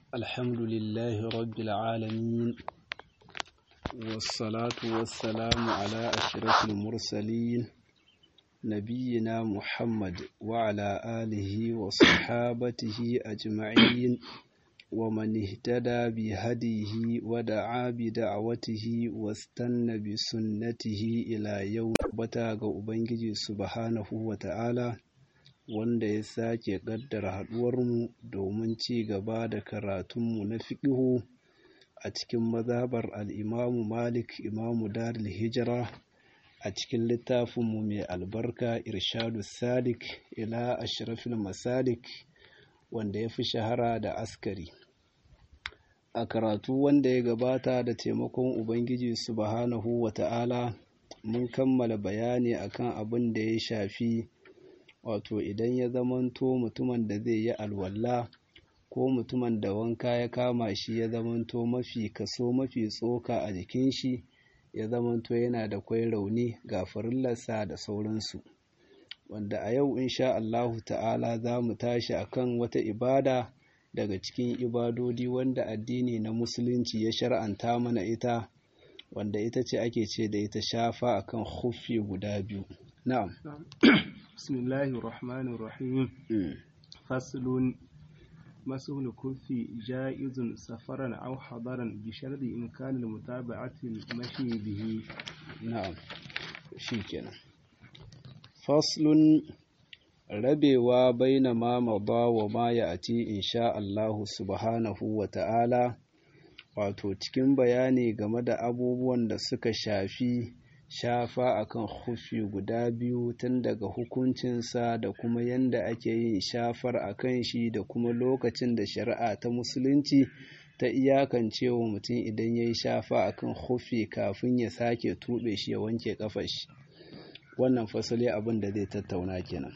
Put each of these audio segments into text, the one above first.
الحمد لله رب العالمين والصلاة والسلام على أشرف المرسلين نبينا محمد وعلى آله وصحابته أجمعين ومن اهتدى بهديه ودعا بدعوته واستنى بسنته إلى يوم بتاغ أبنجي سبحانه وتعالى wanda ya sake ƙaddara haɗuwarmu domin ci gaba da karatunmu na fiƙihu a cikin mazhabar al'imamu malik imamu darul hijira a cikin littafinmu mai albarka irshadu salik ila ashrafil masalik wanda ya fi shahara da askari a karatu wanda ya gabata da taimakon ubangiji subhanahu wa ta'ala mun kammala bayani akan abin da ya shafi wato idan ya zamanto mutumin da zai yi alwala ko mutumin da wanka ya kama shi ya zamanto mafi kaso mafi tsoka a jikin shi ya zamanto yana da kwai rauni ga farillarsa da sauransu wanda a yau insha Allahu ta'ala za mu tashi akan wata ibada daga cikin ibadodi wanda addini na musulunci ya shar'anta mana ita wanda ita ce ake ce da ita shafa akan huffi guda biyu na'am بسم الله الرحمن الرحيم فصل مسح الكف جائز سفرا أو حضرا بشرط إمكان المتابعة المشي به na'am shikenan faslun rabewa baina ma mada wa ma ya'ti insha Allah subhanahu wa ta'ala wato cikin bayani game da abubuwan da suka shafi shafa akan hufi guda biyu tun daga hukuncinsa da kuma yanda ake yin shafar akan shi da kuma lokacin da shari'a ta musulunci ta iyakance wa mutum idan ya yi shafa akan hufi kafin ya sake tuɓe shi ya wanke ƙafar shi wannan fasali abin da zai tattauna kenan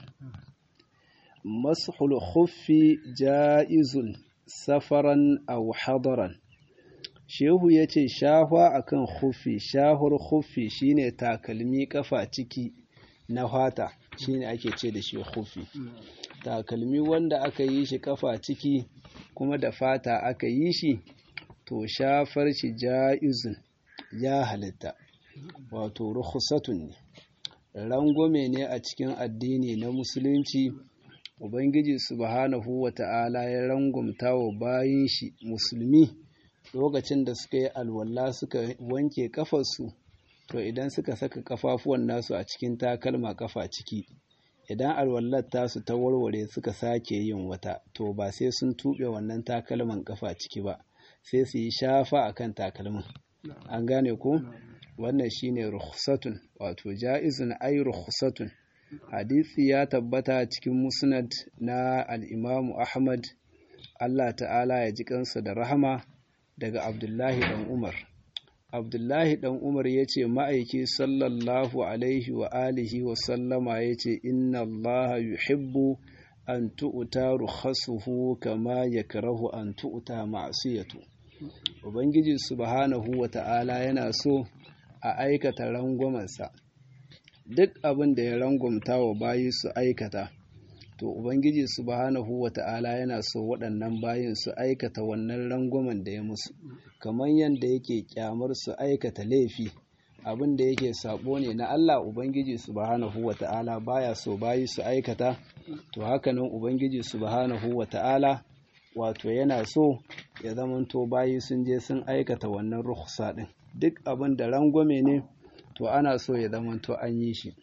mashul hufi ja'izun safaran aw hadaran shehu ya ce shahwa akan hufi shahur hufi shine takalmi kafa ciki na fata shine ake ce da shi hufi takalmi wanda aka yi shi kafa ciki kuma da fata aka yi shi to shafar shi ja'izun ya halitta wato rukhsatun ne rangwame ne a cikin addini na musulunci ubangiji subhanahu wata'ala ya rangwamta wa bayin shi musulmi lokacin da suka yi alwala suka wanke kafarsu to idan suka saka kafafuwan nasu a cikin takalma kafa ciki idan alwallar tasu ta warware suka sake yin wata to ba sai sun tuɓe wannan takalman kafa ciki ba sai su yi shafa akan takalmin an gane ko wannan shine rukhsatun wato ja'izun ay rukhsatun hadisi ya tabbata cikin musnad na al-imamu ahmad Allah ta'ala ya ji kansa da rahama daga Abdullahi ɗan Umar. Abdullahi ɗan Umar ya ce ma'aiki sallallahu alaihi wa alihi wa sallama ya ce inna Allah yuhibbu an tu'uta rukhasuhu kama yakrahu an tu'uta ma'siyatu. Ubangiji subhanahu wa ta'ala yana so a aikata rangwamansa. Duk abin da ya rangwamta wa bayi su aikata. to ubangiji subhanahu wata'ala yana so waɗannan bayin su aikata wannan rangwamen da ya musu kamar yadda yake kyamar su aikata laifi abin da yake sabo ne na Allah ubangiji subhanahu wata'ala baya so bayi su aikata to hakanan ubangiji subhanahu wata'ala wato yana so ya zamanto bayi sun je sun aikata wannan rukhsa din duk abin da rangwame ne to ana so ya zamanto an yi shi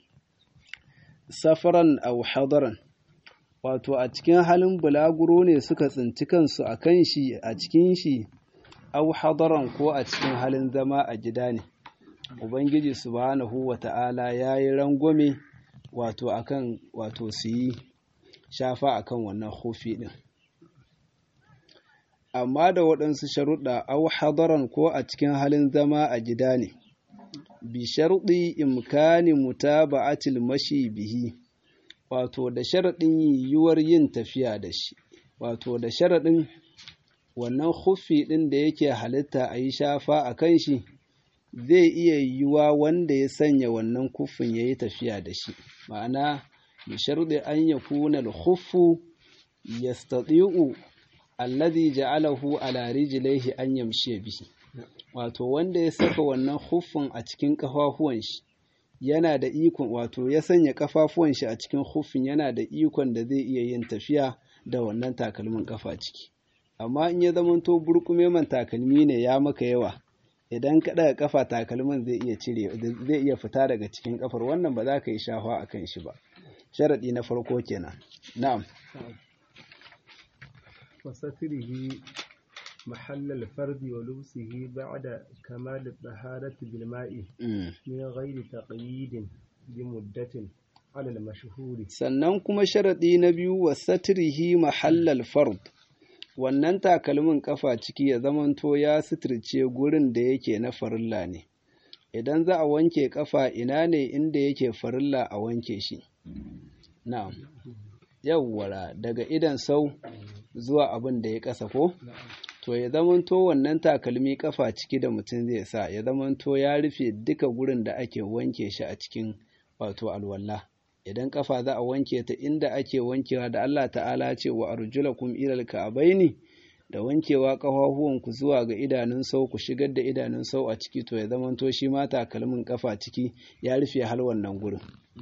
safaran aw hadaran wato a cikin halin bulaguro ne suka tsinci kansu a kan shi a cikin shi au hadaran ko a cikin halin zama a gida ne ubangiji subhanahu wata'ala ya yi rangwame wato akan wato su yi shafa akan wannan hufi din amma da waɗansu sharuɗa au hadaran ko a cikin halin zama a gida ne bi sharuɗi imkani mutaba'atil mashi bihi wato da sharaɗin yiwuwar yin tafiya da shi wato da sharaɗin wannan huffi ɗin da yake halitta a yi shafa a kan shi zai iya yiwuwa wanda ya sanya wannan kuffin ya yi tafiya da shi ma'ana bi sharɗi an ya kuna huffu yastati'u alladhi ja'alahu ala rijlaihi an yamshi bihi wato wanda ya saka wannan huffin a cikin kafafuwan shi yana da ikon wato ya sanya kafafuwan shi a cikin huffin yana da ikon da zai iya yin tafiya da wannan takalmin kafa ciki amma in ya zamanto burkume man takalmi ne ya maka yawa idan ka daga kafa takalmin zai iya cire zai iya fita daga cikin kafar wannan ba za ka yi shafa a kan shi ba sharadi na farko kenan na'am وستره محل الفرد ولبسه بعد كمال الطهارة بالماء من غير تقييد بمدة على المشهور sannan kuma sharadi na biyu wa satrihi mahallal fard wannan takalmin kafa ciki ya zamanto ya suturce gurin da yake na farilla ne idan za a wanke kafa ina ne inda yake farilla a wanke shi na'am yawwara daga idan sau zuwa abin da ya kasa ko to ya zamanto wannan takalmi kafa ciki da mutum zai sa ya zamanto ya rufe duka gurin da ake wanke shi a cikin wato alwala idan kafa za a wanke ta inda ake wankewa da Allah ta'ala ce wa arjulakum ilal ka'baini da wankewa ku zuwa ga idanun sau ku shigar da idanun sau a ciki to ya zamanto shi ma takalmin kafa ciki ya rufe hal wannan gurin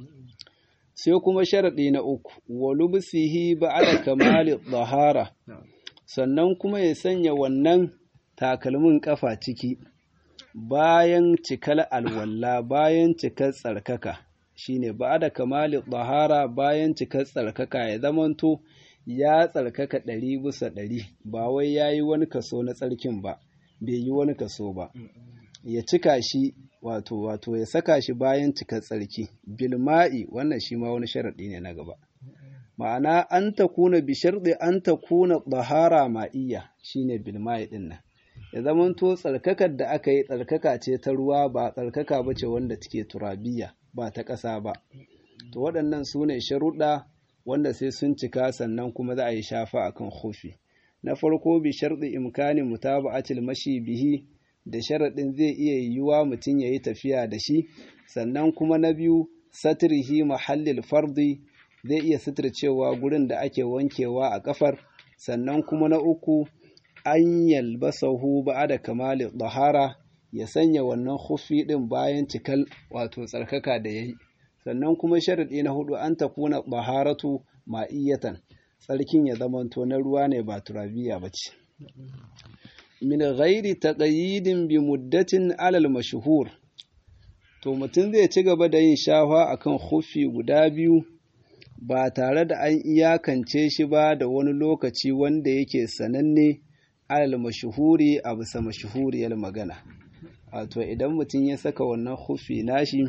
sai kuma sharaɗi na uku wa lubsihi ba'da kamali dhahara sannan kuma ya sanya wannan takalmin kafa ciki bayan cikar alwalla bayan cikar tsarkaka shine ba'da kamali dhahara bayan cikar tsarkaka ya zamanto ya tsarkaka ɗari bisa ɗari ba wai ya yi wani kaso na tsarkin ba bai yi wani kaso ba ya cika shi wato wato ya saka shi bayan cikar tsarki bilma'i wannan shi ma wani sharaɗi ne na gaba ma'ana an ta kuna bi sharɗi an ta kuna ɗahara ma'iyya shine bilma'i ɗin nan ya zamanto tsarkakar da aka yi tsarkaka ce ta ruwa ba tsarkaka ba ce wanda take turabiya ba ta ƙasa ba to waɗannan su ne sharuɗa wanda sai sun cika sannan kuma za a yi shafa akan hufi na farko bi sharɗi imkani mutaba'atil mashi bihi da sharaɗin zai iya yiwuwa mutum ya yi tafiya da shi sannan kuma na biyu satrihi mahallil fardi zai iya suturcewa gurin da ake wankewa a kafar sannan kuma na uku an yalbasahu da kamali dahara ya sanya wannan hufi ɗin bayan cikal wato tsarkaka da ya yi sannan kuma sharaɗi na hudu an takuna baharatu ma'iyatan tsarkin ya zamanto na ruwa ne ba turabiya ba ce min ghairi taqayyidin bi muddatin alal mashhur to mutum zai ci gaba da yin shafa akan hufi guda biyu ba tare da an iyakance shi ba da wani lokaci wanda yake sananne alal mashhuri a bisa mashhuriyar magana wato idan mutum ya saka wannan hufi nashi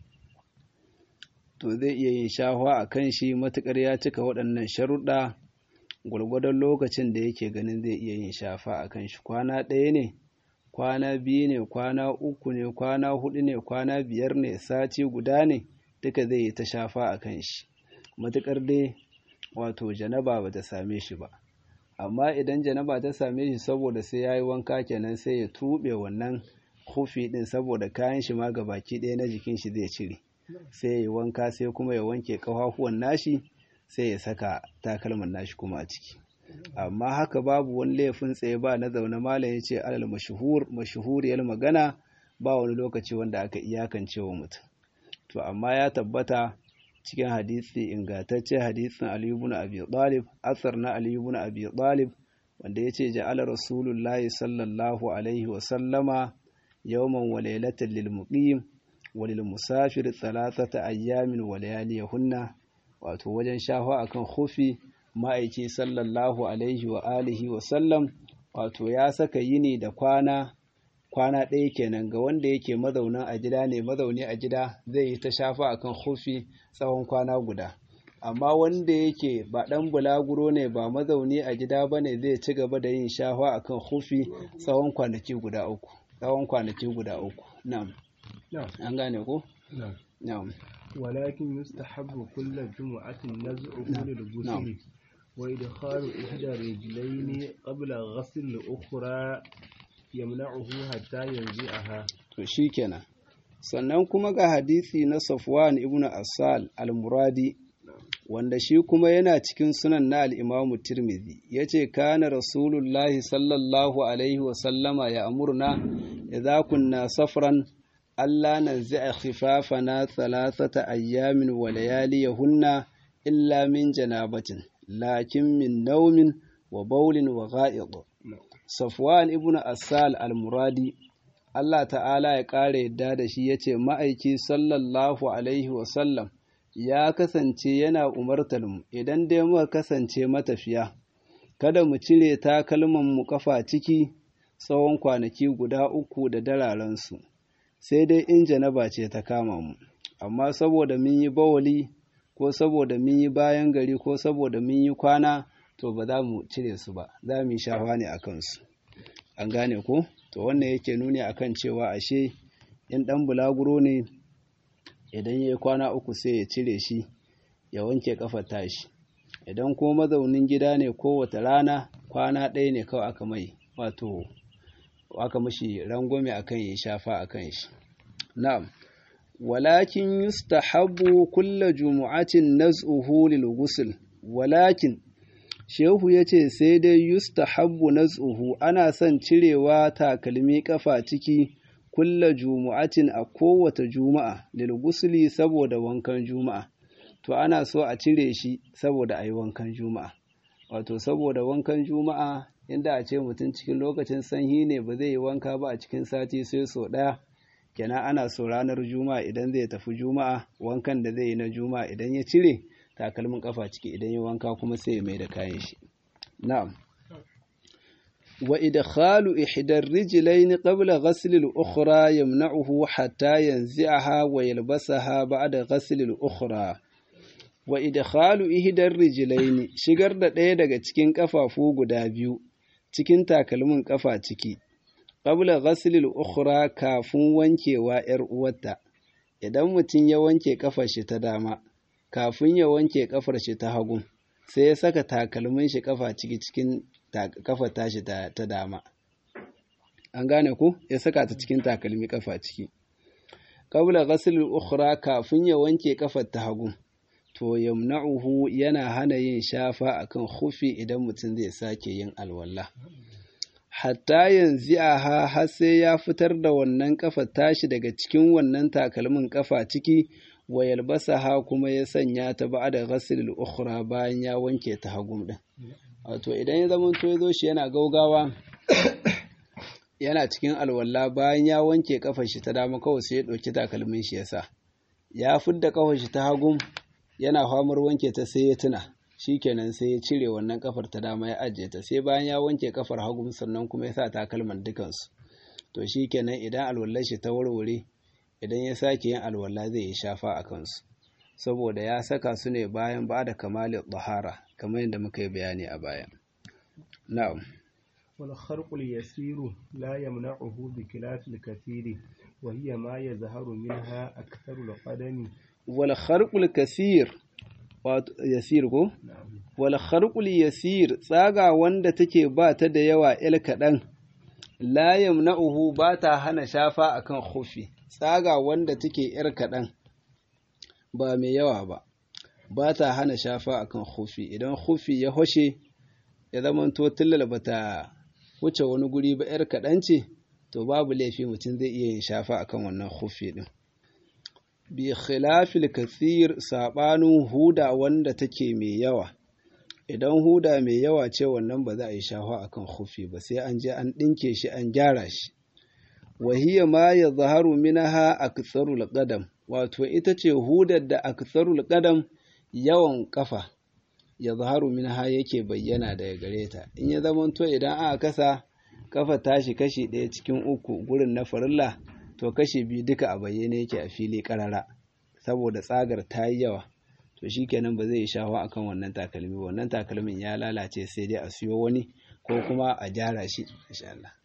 to zai iya yin shafa a kan shi matuƙar ya cika waɗannan sharuɗa gwargwadon lokacin da yake ganin zai iya yin shafa a kan shi kwana ɗaya ne kwana biyu ne kwana uku ne kwana hudu ne kwana biyar ne sati guda ne duka zai yi ta shafa a kan shi matuƙar dai wato janaba ba ta same shi ba amma idan janaba ta same shi saboda sai ya yi wanka kenan sai ya tuɓe wannan hufi ɗin saboda kayan shi ma baki ɗaya na jikin shi zai cire sai ya yi wanka sai kuma ya wanke ƙafafuwan nashi sai ya saka takalman nashi kuma a ciki amma haka babu wani laifin tsaye ba na zaune malam ya ce alal mashuhur mashuhuriyar magana ba wani lokaci wanda aka iyakance wa mutum to amma ya tabbata cikin hadisi ingantacce hadisin Ali ibn Abi Talib asar na Ali ibn Abi Talib wanda ya ce ja'ala rasulullahi sallallahu alaihi wa sallama yawman wa laylatan lil muqim wa lil musafir thalathata ayyamin wa layaliyahunna wato wajen shafa akan khufi ma'aiki sallallahu alaihi wa alihi wa sallam wato ya saka yini da kwana kwana ɗaya kenan ga wanda yake mazaunin a gida ne mazauni a gida zai yi ta shafa akan hufi tsawon kwana guda amma wanda yake ba ɗan bulaguro ne ba mazauni a gida ba ne zai ci gaba da yin shafa akan hufi tsawon kwanaki guda uku tsawon kwanaki guda uku na'am an gane ko na'am ولكن يستحب كل جمعة نزعه للغسل وإدخال إحدى الرجلين قبل غسل الأخرى yamna'uhu hatta yanzi'aha to shikenan sannan kuma ga hadisi na Safwan ibn Asal al-Muradi wanda shi kuma yana cikin sunan na al'imamu tirmidhi ya ce kana rasulullahi sallallahu alaihi wasallama ya amurna idza kunna safran Allah na zai khifafana thalathata ayyamin wa layaliyahunna illa min janabatin lakin min naumin wa baulin wa gha'id Safwan ibn Asal al-Muradi Allah ta'ala ya ƙara yadda da shi yace ma'aiki sallallahu alaihi wa sallam ya kasance yana umartar mu idan dai muka kasance matafiya kada mu cire takalman mu kafa ciki tsawon kwanaki guda uku da dararensu sai dai in janaba ce ta kama mu amma saboda mun yi bawali ko saboda mun yi bayan gari ko saboda mun yi kwana to ba za mu cire su ba za mu yi shafa ne a kansu an gane ko to wannan yake nuni akan cewa ashe in ɗan bulaguro ne idan ya yi kwana uku sai ya cire shi ya wanke kafar tashi idan ko mazaunin gida ne kowace rana kwana ɗaya ne kawai aka mai wato aka mashi rangwame akan ya shafa akan shi na'am walakin yustahabbu kulla jumu'atin naz'uhu lil ghusl walakin shehu yace sai dai yustahabbu naz'uhu ana son cirewa takalmi kafa ciki kulla jumu'atin a kowace juma'a lil ghusli saboda wankan juma'a to ana so a cire shi saboda ayi wankan juma'a wato saboda wankan juma'a inda a ce mutum cikin lokacin sanyi ne ba zai yi wanka ba a cikin sati sai so ɗaya kenan ana so ranar juma'a idan zai tafi juma'a wankan da zai yi na juma'a idan ya cire takalmin kafa ciki idan ya wanka kuma sai ya mai da kayan shi na'am wa idkhalu ihdar rijlayn qabla ghasl al-ukhra yamna'uhu hatta yanzi'aha wa yalbasaha ba'da ghasl al-ukhra wa idkhalu ihdar rijlayn shigar da ɗaya daga cikin kafafu guda biyu cikin takalmin kafa ciki qabla ghasl al-ukhra kafin wankewa ‘yar uwarta idan mutum ya wanke kafar shi ta dama kafin ya wanke kafar shi ta hagu sai ya saka takalmin shi kafa ciki cikin kafar tashi ta dama an gane ku ya saka ta cikin takalmi kafa ciki qabla ghasl al-ukhra kafin ya wanke kafar ta hagu to yamna'uhu yana hana yin shafa akan khufi idan mutum zai sake yin alwala hatta yanzu ha har sai ya fitar da wannan kafa tashi daga cikin wannan takalmin kafa ciki wa yalbasaha kuma ya sanya ta ba da ghasl ukhra bayan ya wanke ta hagum din wato idan ya zama to yazo shi yana gaugawa yana cikin alwala bayan ya wanke kafar shi ta dama kawai sai ya dauki takalmin shi yasa ya fidda kafar shi ta hagum yana famar wanke ta sai ya tuna shikenan sai ya cire wannan kafar ta dama ya ajiye ta sai bayan ya wanke kafar hagu sannan kuma ya sa takalman dukansu to shikenan idan alwallar shi ta warware idan ya sake yin alwala zai yi shafa a kansu saboda ya saka su ne bayan ba da kamalin bahara kamar yadda muka yi bayani a baya na'am والخرق اليسير لا يمنعه بخلاف الكثير وهي ما يظهر منها أكثر القدم والخرق الكثير yasir ko wal kharqul yasir tsaga wanda take ba ta da yawa il kaɗan la yamna'uhu ba ta hana shafa akan khufi tsaga wanda take yar kaɗan ba mai yawa ba ba ta hana shafa akan khufi idan khufi ya hoshe ya zamanto tillal ba ta wuce wani guri ba yar kaɗan ce to babu laifi mutum zai iya yin shafa akan wannan khufi din bi khilafil kathir sabanin huda wanda take mai yawa idan huda mai yawa ce wannan ba za a yi shafa akan khufi ba sai an je an dinke shi an gyara shi wahiya ma ya zaharu minaha aktsarul qadam wato ita ce hudar da aktsarul qadam yawan kafa ya zaharu minaha yake bayyana daga gare ta in ya zamanto idan aka kasa kafa tashi kashi ɗaya cikin uku gurin na farilla to kashe biyu duka a bayyane yake a fili karara saboda tsagar ta yi yawa to shikenan ba zai yi shafa akan wannan takalmi wannan takalmin ya lalace sai dai a siyo wani ko kuma a gyara shi insha Allah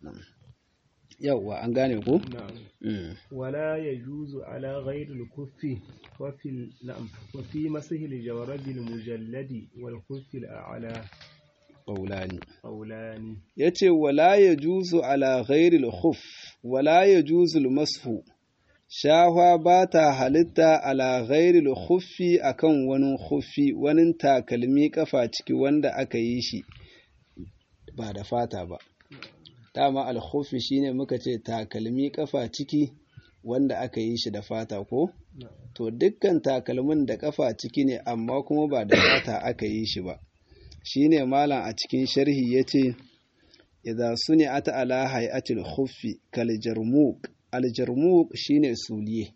yawwa an gane ku wala yajuzu ala ghayri al-kuffi wa fi na'am wa fi masih al-jawrab al-mujalladi wal kuffi al-a'la qawlani qawlani yace wala yajuzu ala ghairi al-khuff wala yajuzu al-mashu shahwa ba ta halitta ala ghairil khuffi akan wani khuffi wani takalmi kafa ciki wanda aka yi shi ba da fata ba dama al-khuffi shine muka ce takalmi kafa ciki wanda aka yi shi da fata ko to dukkan takalmin da kafa ciki ne amma kuma ba da fata aka yi shi ba shine malam a cikin sharhi yace idza suni'ata ala hay'atil khuffi kal jarmuq al jarmuq shine suliye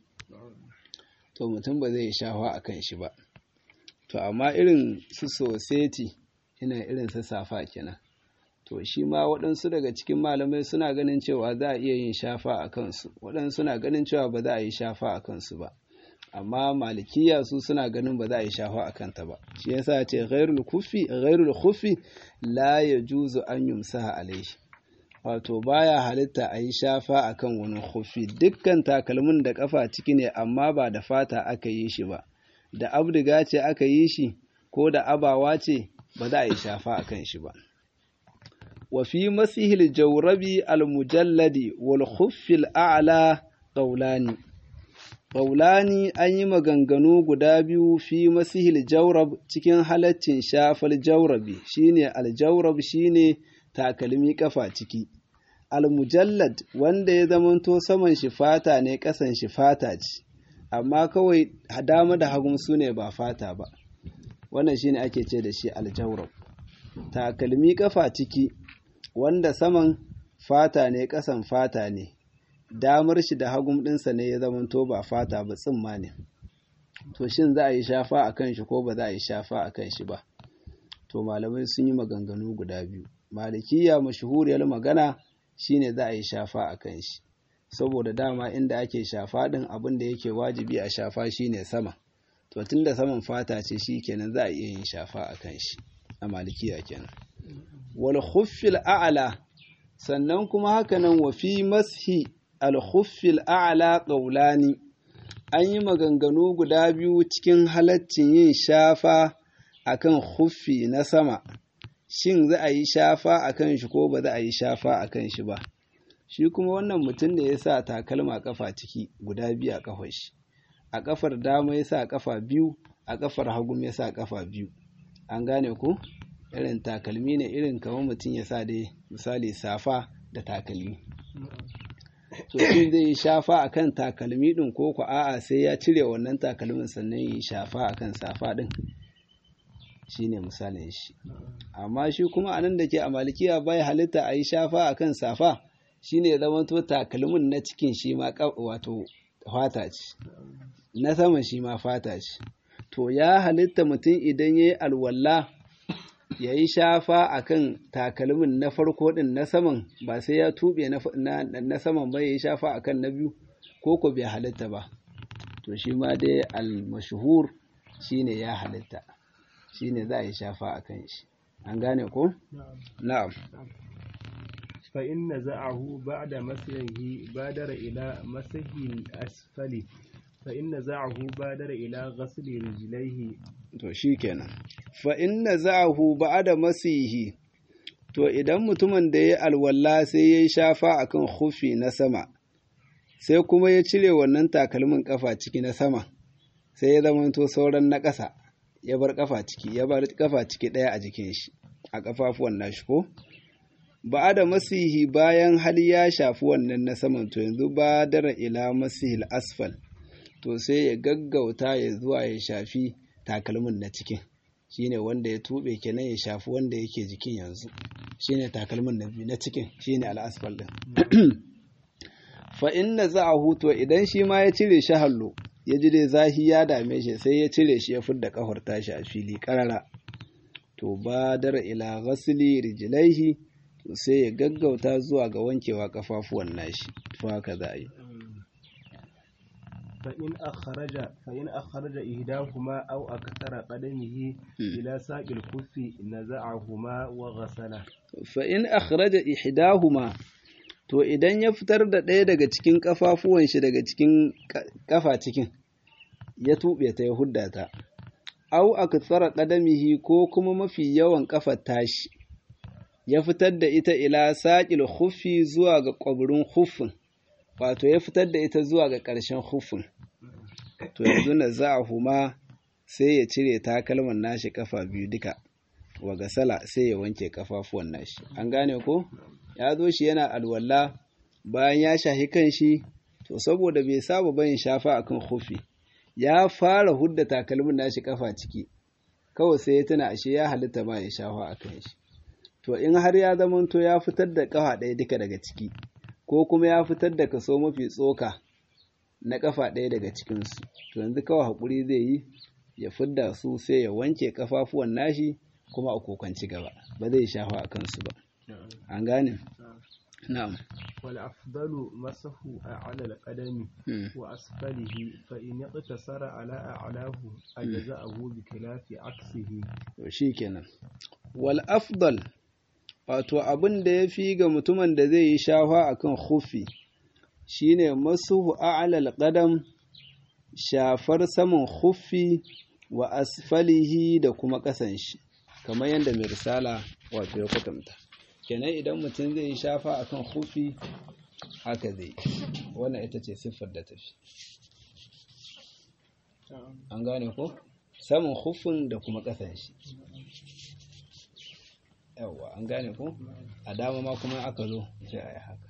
to mutum ba zai shafa akan shi ba to amma irin su soseti ina irin su safa kenan to shi ma waɗansu daga cikin malamai suna ganin cewa za a iya yin shafa a kansu waɗansu suna ganin cewa ba za a yi shafa a kansu ba amma malikiya su suna ganin ba za a yi shafa a kanta ba shi yasa ce ghairul kufi ghairul khufi la yajuzu an yumsaha alaihi wato baya halitta a yi shafa akan wani khufi dukkan takalmin da kafa ciki ne amma ba da fata aka yi shi ba da abdiga ce aka yi shi ko da abawa ce ba za a yi shafa akan shi ba وفي مسح الجورب المجلد والخف الأعلى قولان قولان أن yi maganganu guda biyu fi masihil jawrab cikin halaccin shafal jawrabi shine aljawrab shine takalmi kafa ciki almujallad wanda ya zamanto saman shi fata ne kasan shi fata ce amma kawai dama da hagun su ne ba fata ba wannan shine ake ce da shi aljawrab takalmi kafa ciki wanda saman fata ne ƙasan fata ne damar shi da hagun ɗinsa ne ya zamanto ba fata ba tsimma ne to shin za a yi shafa a kan shi ko ba za a yi shafa a kan shi ba to malamai sun yi maganganu guda biyu malikiya mashahuriyar magana shine za a yi shafa a kan shi saboda dama inda ake shafa ɗin abin da yake wajibi a shafa shine sama to tunda saman fata ce shi kenan za a iya yin shafa a kan shi a malikiya kenan wal khuffil a'la sannan kuma hakanan wa fi mashi al khuffil a'la qawlani an yi maganganu guda biyu cikin halaccin yin shafa akan khuffi na sama shin za a yi shafa akan shi ko ba za a yi shafa akan shi ba shi kuma wannan mutum da ya sa takalma kafa ciki guda biyu a kafar shi a kafar dama ya sa kafa biyu a kafar hagu ya sa kafa biyu an gane ku irin takalmi ne irin kamar mutum ya sa dai misali safa da takalmi to shi zai shafa akan takalmi din ko ku a'a sai ya cire wannan takalmin sannan yi shafa akan safa din shine misalin shi amma shi kuma anan da ke a malikiya bai halitta a yi shafa akan safa shine ya zama to takalmin na cikin shi ma wato fata ce na sama shi ma fata ce to ya halitta mutum idan ya yi alwala ya yi shafa a kan takalmin na farko ɗin na saman ba sai ya tuɓe na saman ba ya yi shafa a kan na biyu ko ko bai halitta ba to shi ma dai almashhur shi ne ya halitta shi ne za a yi shafa a kan shi an gane ko? na'am فإن نزعه بعد مسحه بادر إلى مسح الأسفل فإن نزعه بادر إلى غسل رجليه to shikenan fa inna za'ahu ba'da masihi to idan mutumin da ya alwala sai ya shafa akan khufi na sama sai kuma ya cire wannan takalmin kafa ciki na sama sai ya zamanto sauran na ƙasa ya bar kafa ciki ya bar kafa ciki ɗaya a jikin shi a kafafuwan nashi ko ba da masihi bayan hali ya shafi wannan na saman to yanzu ba dara ila masihil asfal to sai ya gaggauta ya zuwa ya shafi takalmin na cikin shine wanda ya tube kenan ya shafi wanda yake jikin yanzu shine takalmin na biyu na cikin shine al'asfal din fa inna za'ahu to idan shi ma ya cire shi hallo ya ji dai zahi ya dame shi sai ya cire shi ya fidda kafar tashi a fili karara to badar ila ghasli rijlaihi to sai ya gaggauta zuwa ga wankewa kafafuwan nashi to haka za a yi فإن أخرج فإن أخرج إحداهما أو أكثر قدمه إلى ساق الخف نزعهما وغسله فإن أخرج إحداهما to idan ya fitar da ɗaya daga cikin ƙafafuwan shi daga cikin ƙafa cikin ya tuɓe ta ya hudda ta au akthara qadamihi ko kuma mafi yawan ƙafar tashi ya fitar da ita ila saƙil khuffi zuwa ga ƙwabrin huffin wato ya fitar da ita zuwa ga ƙarshen hufin to yanzu na za a huma sai ya cire takalman nashi kafa biyu duka wa gasala sai ya wanke kafafuwan nashi an gane ko ya zo shi yana alwala bayan ya shahi kan shi to saboda bai saba bayin shafa akan hufi ya fara hudda takalmin nashi kafa ciki kawai sai ya tuna ashe ya halitta ba ya shafa akan shi to in har ya zamanto ya fitar da kafa ɗaya duka daga ciki ko kuma ya fitar da kaso mafi tsoka na kafa ɗaya daga cikinsu to yanzu kawai haƙuri zai yi ya fidda su sai ya wanke kafafuwan nashi kuma a kokanci gaba ba zai shafa a kansu ba an gane na'am wal afdalu masahu ala al-qadami wa asfalihi fa in iqtasara ala a'lahu ajza'ahu bi khilafi aksihi to shikenan wal afdal wato abin da yafi ga mutumin da zai yi shafa akan khuffi shine masuhu a'la al-qadam shafar saman khuffi wa asfalihi da kuma ƙasan shi kamar yadda mai risala wato ya kwatanta kenan idan mutum zai yi shafa akan khuffi haka zai wannan ita ce siffar da tafi an gane ko saman khuffin da kuma ƙasan shi yawwa an gane ko a dama ma kuma aka zo sai a yi haka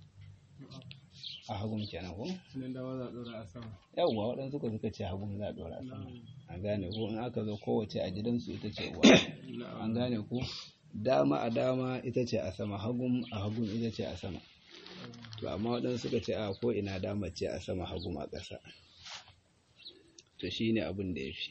a hagun kenan ko? yawwa waɗansu suka suka ce hagun za a ɗora a sama an gane ko in aka zo kowace a gidansu ita ce uwa an gane ko dama a dama ita ce a sama hagun a hagun ita ce a sama to amma waɗansu suka ce a ko ina dama ce a sama hagun a ƙasa to shine abin da ya fi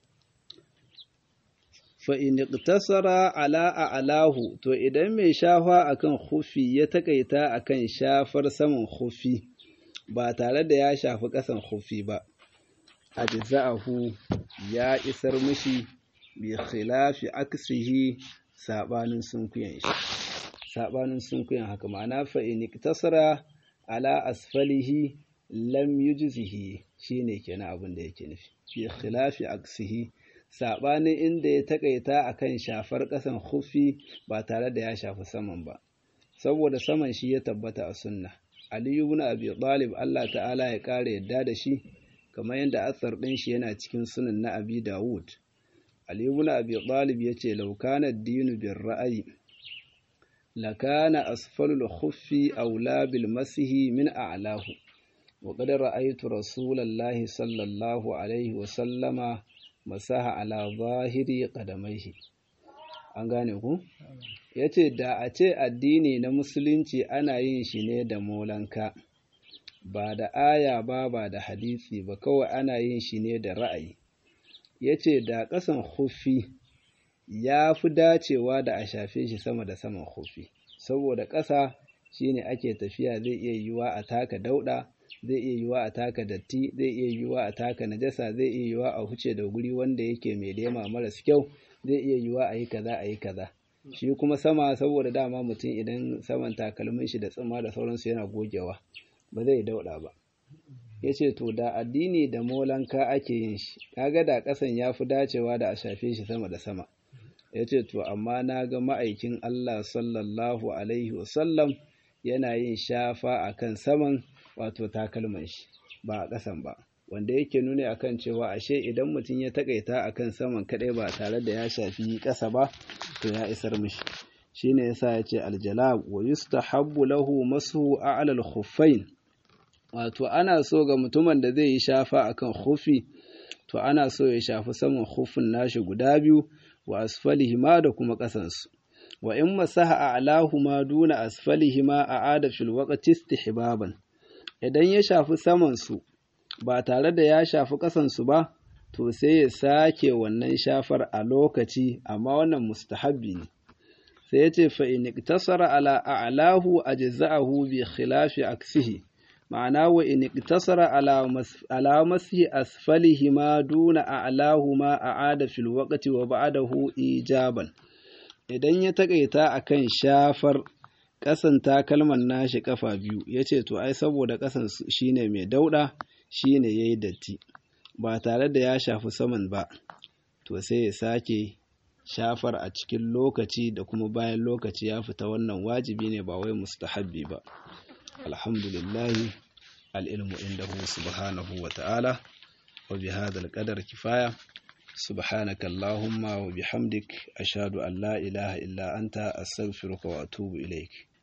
fa'in iqtasara ala a'lahu to idan mai shafa akan hufi ya takaita akan shafar saman hufi ba tare da ya shafi ƙasan hufi ba ajza'ahu ya isar mishi bi khilafi aksihi sabanin sunkuyan shi sabanin sunkuyan haka ma'ana fa'in iqtasara ala asfalihi lam yujzihi shine kenan abin da yake nufi bi khilafi aksihi saɓanin inda ya taƙaita a kan shafar ƙasan hufi ba tare da ya shafi saman ba saboda saman shi ya tabbata a sunna aliyu ibn abi talib Allah ta'ala ya ƙara yadda da shi kamar yadda asar ɗin shi yana cikin sunan na abi dawud aliyu ibn abi talib ya ce laukana dinu bin ra'ayi lakana asfalul khuffi aula bil masihi min a'lahu وقد رأيت رسول الله صلى الله عليه وسلم masaha ala zahiri qadamaihi an gane ku yace da a ce addini na musulunci ana yin shi ne da molanka ba da aya ba ba da hadisi ba kawai ana yin shi ne da ra'ayi yace da ƙasan hufi ya fi dacewa da a shafe shi sama da saman hufi saboda ƙasa shine ake tafiya zai iya yiwa a taka dauɗa zai iya yiwa a taka datti zai iya yiwa a taka najasa zai iya yiwa a huce da guri wanda yake mai lema maras kyau zai iya yiwa a yi kaza a yi kaza shi kuma sama saboda dama mutum idan saman takalmin shi da tsumma da sauransu yana gogewa ba zai dauɗa ba ya ce to da addini da molanka ake yin shi kaga da ƙasan ya fi dacewa da a shafe shi sama da sama ya ce to amma na ga ma'aikin Allah sallallahu alaihi wasallam yana yin shafa akan saman wato takalman shi ba a ƙasan ba wanda yake nuni akan cewa ashe idan mutum ya takaita akan saman kadai ba tare da ya shafi ƙasa ba to ya isar mishi shine yasa yace aljalab wa yustahabbu lahu masu a'la al-khuffain wato ana so ga mutumin da zai yi shafa akan khuffi to ana so ya shafi saman khuffin nashi guda biyu wa asfalihima da kuma ƙasansu wa in masaha a'lahuma duna asfalihima a'ada fil waqti istihbaban idan ya shafi samansu ba tare da ya shafi ƙasansu ba to sai ya sake wannan shafar a lokaci amma wannan mustahabbi ne sai ya ce fa in iktasara ala a'lahu ajza'ahu bi khilafi aksihi ma'ana wa in iktasara ala ala masi asfalihi ma duna a'lahu ma a'ada fil waqti wa ba'dahu ijaban idan ya takaita akan shafar ƙasan takalman nashi ƙafa biyu ya ce to ai saboda ƙasan shine mai dauɗa shine ya yi datti ba tare da ya shafi saman ba to sai ya sake shafar a cikin lokaci da kuma bayan lokaci ya fita wannan wajibi ne ba wai mustahabbi ba alhamdulillah al'ilmu indahu subhanahu wa ta'ala wa bi hadha al-qadar kifaya سبحانك اللهم وبحمدك أشهد أن لا إله إلا أنت أستغفرك وأتوب إليك